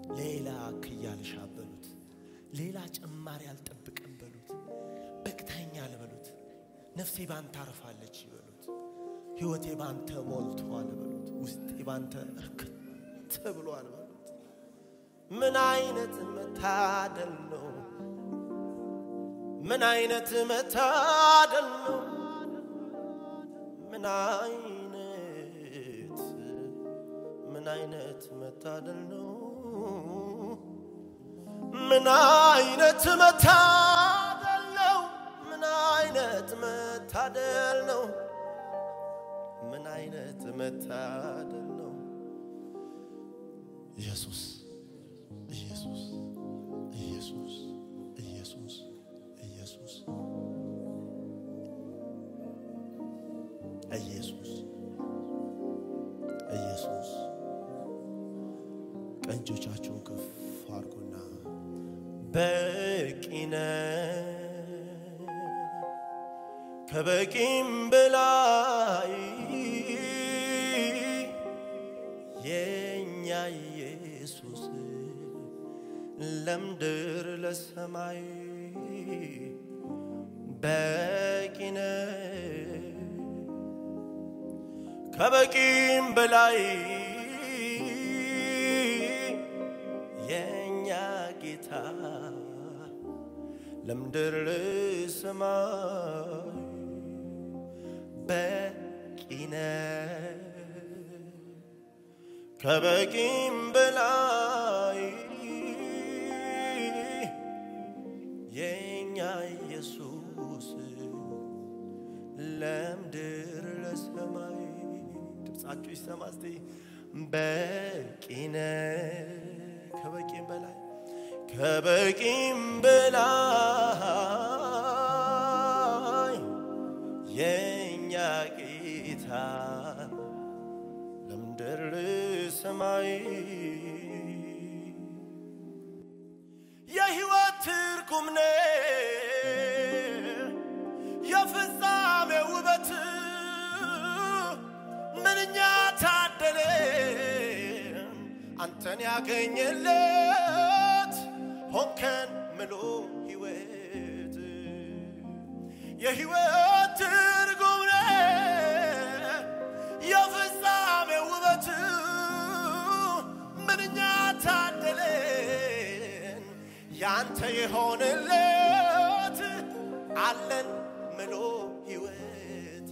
ሌላ ክያልሻ በሉት። ሌላ ጭማሪ አልጠብቅም በሉት። በቅተኛል በሉት። ነፍሴ ባንተ አርፋለች በሉት። ሕይወቴ ባንተ ሞልቷል በሉት። ውስጤ ባንተ እርክት ብሏል በሉት። ምን አይነት መታደል ነው! ምን አይነት መታደል ነው! ምን አይነት ምን አይነት መታደል ነው! ምን አይነት መታደል ነው! ምን አይነት መታደል ነው! ምን አይነት መታደል ነው! ኢየሱስ ኢየሱስ ኢየሱስ ኢየሱስ ኢየሱስ ኢየሱስ ኢየሱስ ቀኝ እጆቻችሁን ከፍ አድርጉና በቂ ነህ ከበቂም በላይ የኛ ኢየሱስ ለምድር ለሰማይ በቂ ነህ ከበቂም በላይ የኛ ጌታ ለምድር ለሰማይ በቂ ነህ ከበቂም በላይ የኛ ኢየሱስ ለምድር ለሰማይ ድምፃችሁ ይሰማ እስቲ በቂ ነህ ከበቂም በላይ ከበቂም በላይ የኛ ጌታ ለምድር ሰማይ የሕይወት ትርጉም ነህ የፍጻሜ ውበት ምንኛ ታደለን አንተን ያገኘለት ሆንከን ምሎ ሕይወት የሕይወት ትርጉም ነህ የፍጻሜ ውበት ምንኛ ታደለን ያንተ የሆነለት አለን ምሎ ሕይወት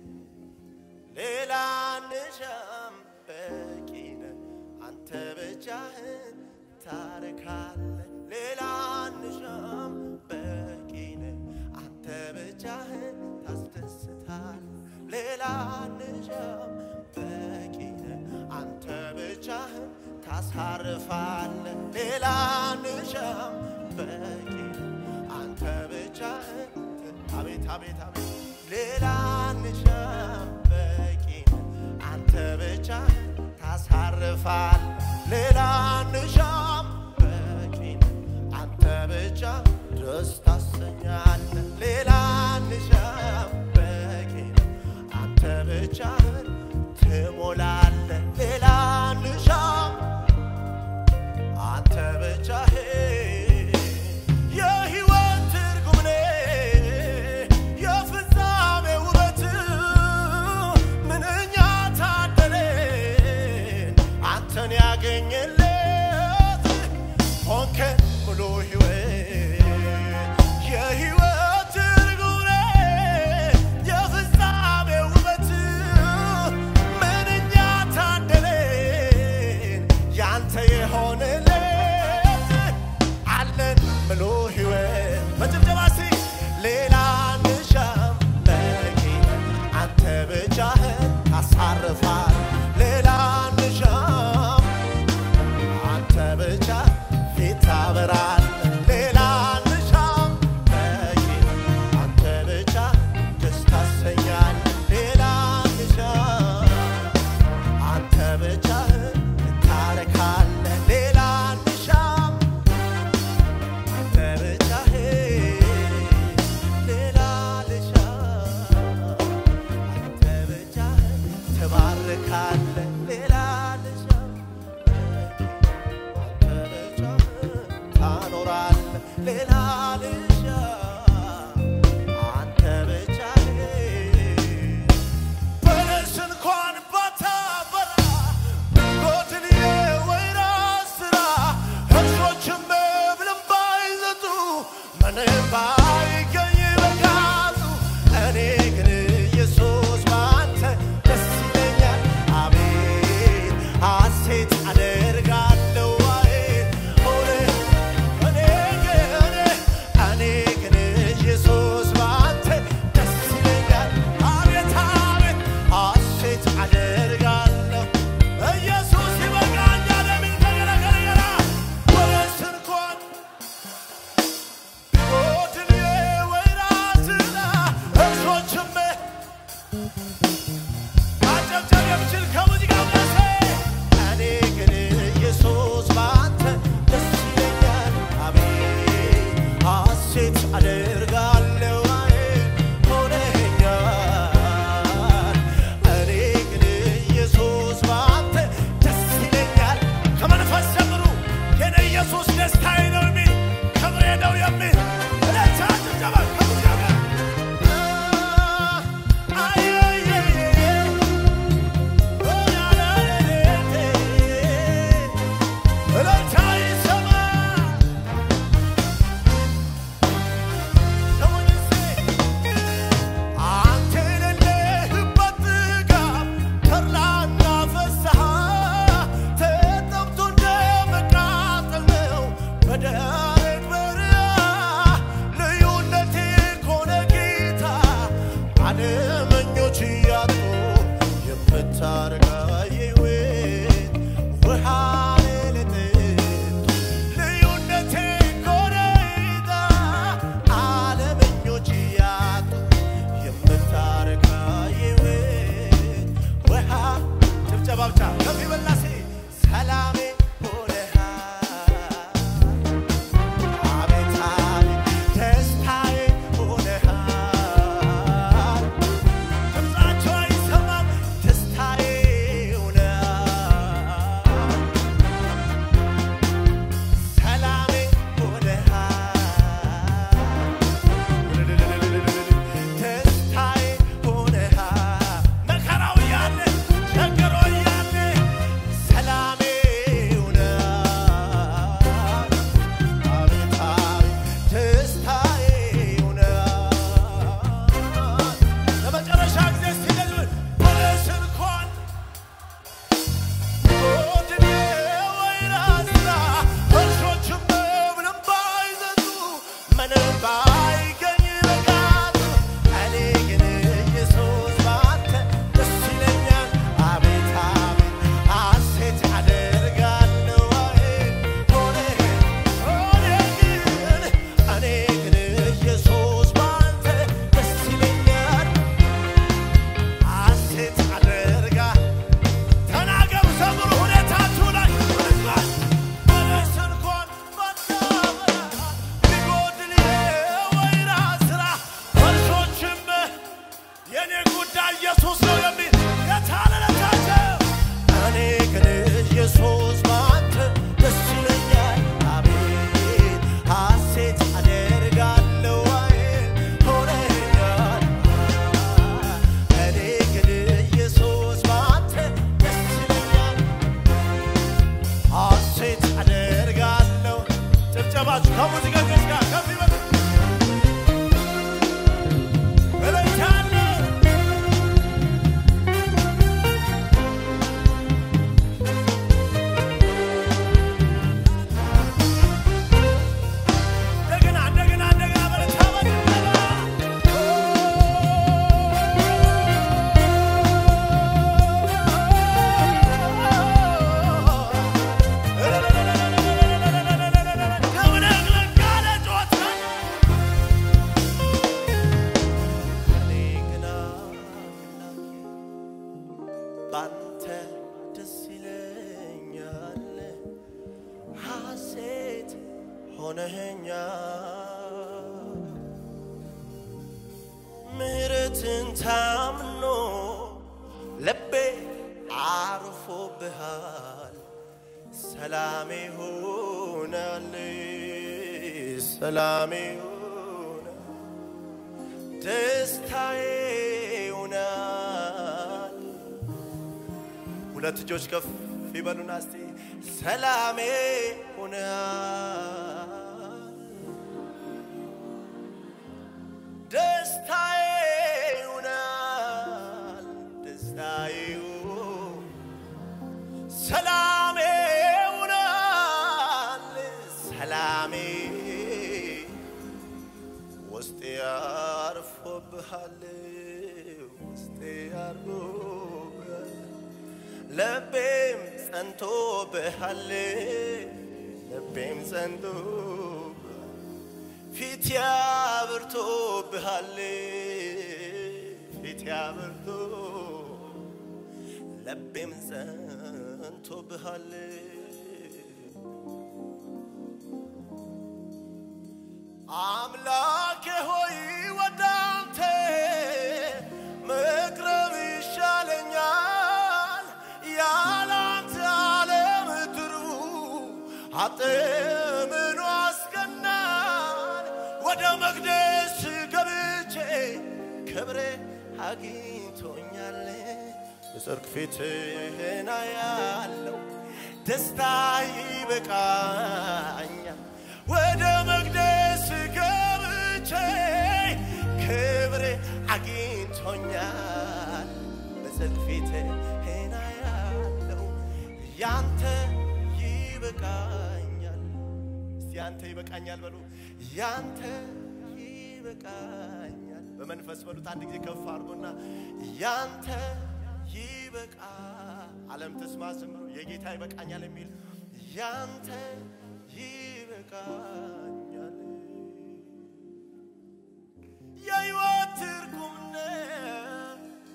ሌላ ንሻም በቂ ነህ አንተ ብቻህን ታረካለህ ሌላ ንሻም በቂ ነህ አንተ ብቻህን ታስደስታል ሌላ ንሻም በቂ ነህ አንተ ብቻህን ታሳርፋለህ ሌላ ንሻም በቂ ነህ አንተ ብቻህን አቤት አቤት አቤት ሌላ ንሻም በቂ ነህ አንተ ብቻህን ታሳርፋል ሌላ ንሻም በቂ ነህ አንተ ብቻ ደስ ታሰኛለህ ሌላ ንሻም በቂ ነህ አንተ ብቻህን ትሞላለህ ሌላ ንሻም አንተ ብቻህን የሕይወት ትርጉም ነህ የፍጻሜ ውበት ምንኛ ታደለን አንተን ያገኘለት ሆንከን ሙሉ ሕይወት የሕይወት ትርጉም ነህ የፍጻሜ ውበት ምንኛ ታደለን ያንተ የሆነለት አለን ምሎ ሕይወት በጭብጨባ እስቲ ሌላ ንሻም በቂ አንተ ብቻህን ታሳርፋል ሌላ ንሻም አንተ ብቻ ፊት ታበራል ሌላ ንሻም በቂ አንተ ብቻ ደስ ታሰኛል ሌላ ንሻም አንተ ብቻህን ታረካለህ ሌላ ሌላ ልሻ አንተ ብቻ በለስ እንኳን ባታፈራ ጎድን የወይራ ስራ እርሾችም መብልም ባይዘጡ ምንም ባይገኝ በቃሉ እኔ ግን ኢየሱስ ባንተ ደስ ይለኛል አቤት ሐሴት አደርጋለሁ አቤት ሆነ እኔ ግን እኔ ግን ኢየሱስ ባንተ ደስ ይለኛል አቤት አቤት ሐሴት አደርጋለሁ ኢየሱስ ይበቃኛል የሚል ከገራ ከገራ በለስ እንኳን ቢጎድል የወይራ ዝላ እርሾችም ማጨብጨብ የምችል ከሙዚቃው ጋር እኔ ግን ኢየሱስ ባንተ ደስ ይለኛል አቤት ሐሴት አደርጋለሁ አቤት ሆነኸኛል እኔ ግን ኢየሱስ ባንተ ደስ ይለኛል ከመንፈስ ጀምሩ የኔ ኢየሱስ ደስታዬ ነው የሚል ክብሬ ነው የሚል እለታ ጭብጨባ ከሙዚቃው ጋር በደረቅ በረሃ ልዩነቴ ኮነ ጌታ ዓለመኞች እያጡ የምታረጋ የሕይወት ውሃ ልጠጡ ልዩነቴ ኮነ ጌታ ዓለመኞች እያጡ የምታረጋ የሕይወት ውሃ ጭብጨባ ብቻ ከፍ ይበላሴ ሰላሜ ሆነሃል አቤት አቤት ደስታዬ ሆነሃል ድምፃቸው አይሰማም ደስታዬ ሆነሃል ሰላሜ ሆነሃል ደስታዬ ሆነሃል መከራው እያለ ቸግሮ እያለ ሰላሜ ሆነሃል አቤት አቤት ደስታዬ ሆነሃል ለመጨረሻ ጊዜ ሲደግም በለስ እንኳን ጎድን የወይራ ስራ እርሾችም ምንም ባይዘጡ ምንም ባይገኝ በቃሉ እኔ ግን ኢየሱስ ባንተ ደስ ይለኛል አቤት አቤት ሐሴት አደርጋለሁ አቤት ሆነ ሆነ ግን እኔ ግን ኢየሱስ ባንተ ደስ ይለኛል ሐሴት አደርጋ ተናገሩ ዘምሩ ሁኔታችሁ ላይ በለስ እንኳን ባታፈራ ቢጎድል የወይራ ስራ እርሾችም የኔ ጉዳይ ኢየሱስ ነው የሚል የታለለታቸው እኔ ግን ኢየሱስ ባንተ ደስ ይለኛል አቤት ሐሴት አደርጋለሁ አቤት ሆነኛል እኔ ግን ኢየሱስ ባንተ ደስ ይለኛል ሐሴት አደርጋለሁ ጭብጨባችሁ ከሙዚቀኞች ጋር ከፍ ይበል እለኛለሁ እንደገና እንደገና እንደገና በረታ እኔ ግን ባንተ ደስ ይለኛል ሐሴት ሆነኸኛል ምሕረትን ታምኖ ልቤ አርፎብሃል ሰላሜ ሆናል ሰላሜ ሆነ ደስታዬ ሆናል። ሁለት እጆች ከፍ ይበሉና እስቲ ሰላሜ ሆናል ደስታዬ ሆናል ደስታዬ ሰላሜ ሆናል ሰላሜ ውስጤ አርፎብሃል ውስጤ አርፎብሃል ልቤም ጸንቶብሃል ልቤም ጸንቶብሃል ፊት ያብርቶብሃል ፊት ያብርቶ ልቤም ጸንቶብሃል አምላኬ ሆይ ወደ አንተ መቅረብ ይሻለኛል ያለ አንተ ዓለም ትርቡ አጥምኖ አስቀናል ወደ መቅደስ ገብቼ ክብሬ አግኝቶኛል የጽድቅ ፊትህን አያለው ደስታ ይበቃኛል ወደ መቅደስ ገብቼ ክብሬ አግኝቶኛል በጽድቅ ፊትህን አያለው ያንተ ይበቃኛል እስቲ ያንተ ይበቃኛል በሉ ያንተ ይበቃኛል በመንፈስ በሉት አንድ ጊዜ ከፍ አድርጎና ያንተ ይበቃ ዓለም ትስማ ዘምሩ የጌታ ይበቃኛል የሚል ያንተ ይበቃኛል የሕይወት ትርጉም ነህ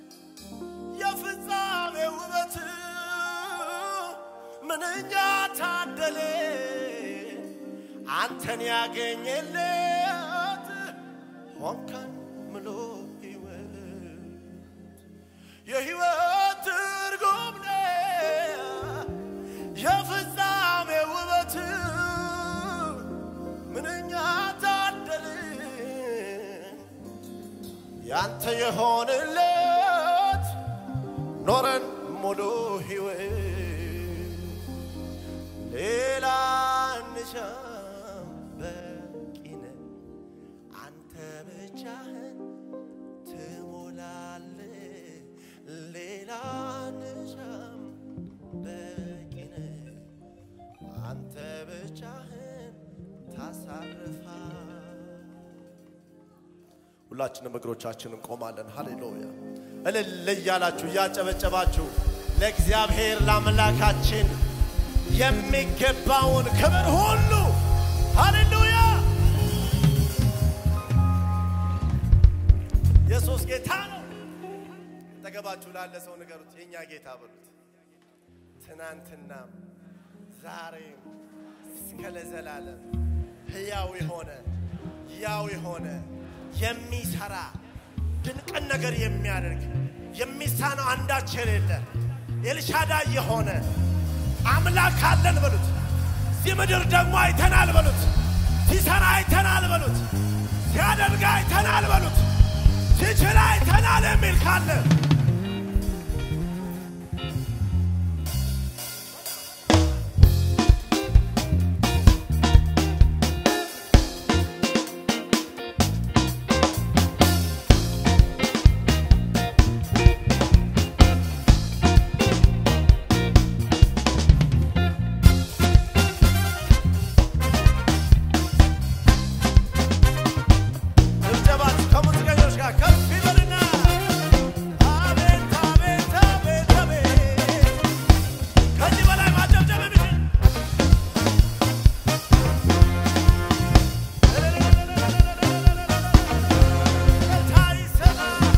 የፍጻሜ ውበት ምንኛ ታደለ አንተን ያገኘለት ሆንከን ምሎ ሕይወት የሕይወት ትርጉም ነህ የፍጻሜ ውበት ምንኛ ታደልን ያንተ የሆንለት ኖረን ሙሉ ሕይወት ሌላ እንሻም በቂነ አንተ ብቻህን ትሞላለ ሌላ እንሻም በቂነ አንተ ብቻህን ታሳርፋ ሁላችንም እግሮቻችንን ቆማለን። ሃሌሉያ እልል እያላችሁ እያጨበጨባችሁ ለእግዚአብሔር ለአምላካችን የሚገባውን ክብር ሁሉ ሃሌሉያ ኢየሱስ ጌታ ነው። አጠገባችሁ ላለ ሰው ንገሩት፣ የእኛ ጌታ በሉት። ትናንትናም ዛሬም እስከ ለዘላለም ሕያው የሆነ ያው የሆነ የሚሰራ ድንቅን ነገር የሚያደርግ የሚሳነው አንዳች የሌለ ኤልሻዳይ የሆነ አምላክ አለን በሉት። እዚህ ምድር ደግሞ አይተናል በሉት። ሲሰራ አይተናል በሉት። ሲያደርግ አይተናል በሉት። ሲችል አይተናል የሚል ካለ ጭብጨባችሁ ከሙዚቀኞች ጋር ከፍ ይበልና አቤት አቤት አቤት አቤት ከዚህ በላይ ማጨብጨብ የሚችል እልልታ ይሰማ።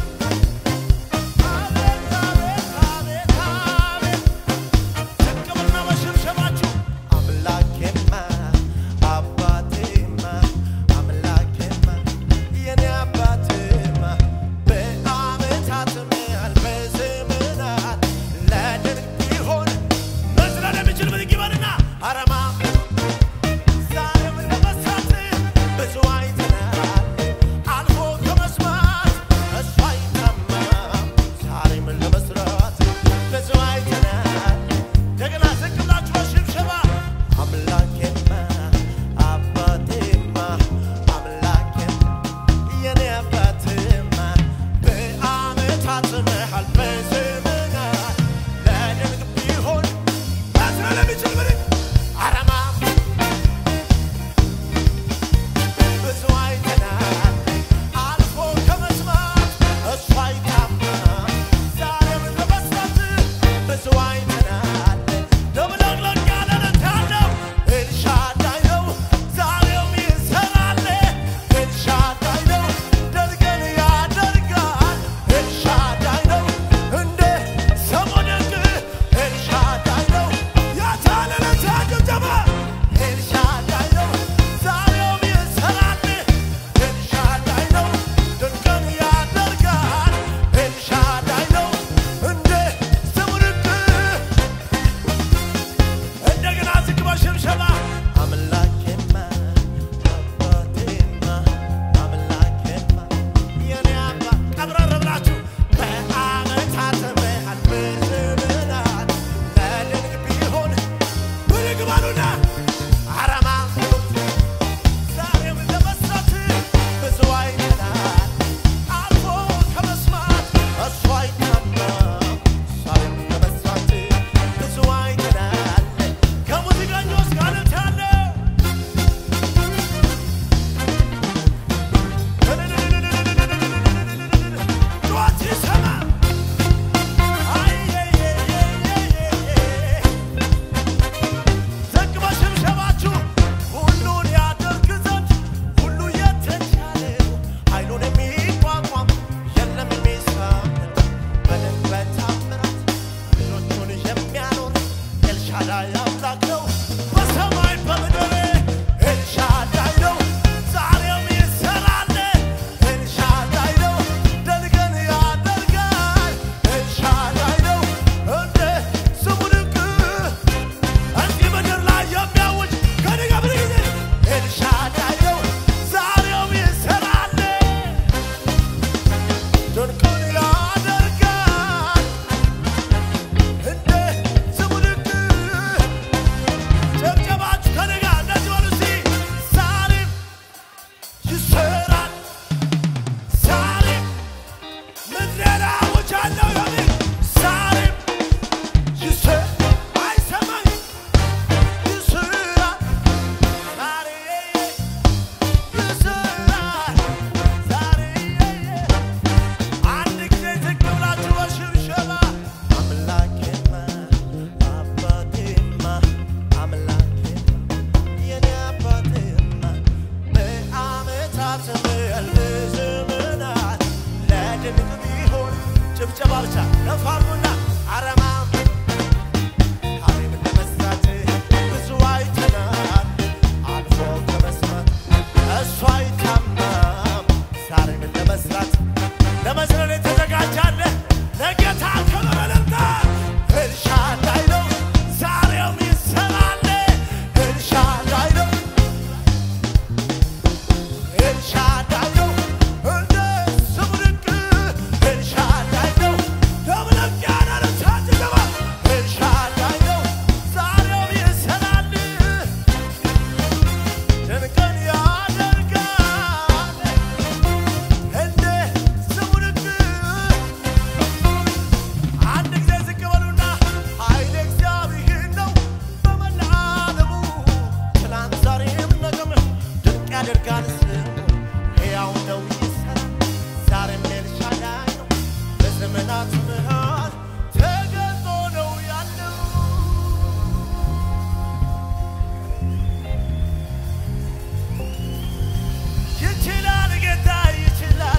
አቤት አቤት አቤት አቤት ዝቅ ብልና በሽብሸባችሁ አምላኬማ አባቴማ አምላኬማ የኔ አባቴማ በዓመታትም ያህል በዘመናት ለድንቅ ቢሆን መዝለል የሚችል ብድግ ይበልና አረማ ዛሬም ለመስራት ጭብጨባ ብቻ ነፋርጉና አረማም ዛሬም ለመስራት ብዙ አይተናል አልፎ ከመስማት እሱ አይታማም ዛሬም ለመስራት ለመዝለል የተዘጋጃለ ለጌታ ክብር እልልታ ኤልሻዳይ ነው ዛሬም ይሰራል ኤልሻዳይ ነው ኤልሻዳይ ነው እንደ ስሙ ድንቅ ኤልሻዳይ ነው ደብለቅ ያለ ልሳን ሲገባ ኤልሻዳይ ነው ዛሬም ይሰራል ድንቅን ያደርጋል እንደ ስሙ ድንቅ አንድ ጊዜ ዝቅ በሉና ኃይል እግዚአብሔር ነው በመላ ዓለሙ ትናንት ዛሬም ነገም ድንቅ ያደርጋል ስሙ ሕያው ነው ይሠራል ዛሬም ኤልሻዳይ ነው በዘመናት መሃል ተገልጦ ነው ያለው ይችላል ጌታ ይችላል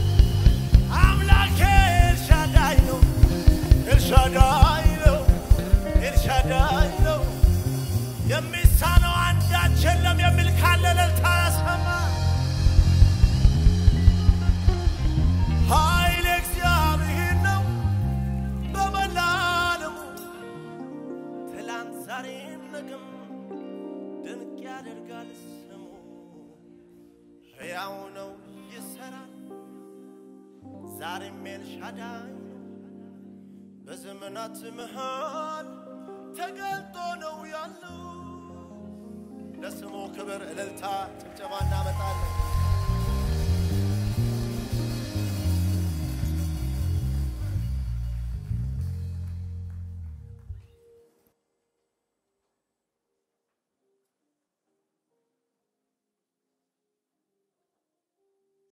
አምላኬ ኤልሻዳይ ነው ኤልሻዳይ ነው ኤልሻዳይ ነው የሚሳነው አንዳች የለም የሚል ካለ እልልታ ያሰማ ኃይል እግዚአብሔር ነው በመላ ዓለሙ ትላንት ዛሬም ነገም ድንቅ ያደርጋል ስሙ ሕያው ነው ይሠራል ዛሬም ኤልሻዳይ ነው በዘመናት መሃል ተገልጦ ነው ያለው። ለስሙ ክብር እልልታ ጭብጨባ እናመጣለን።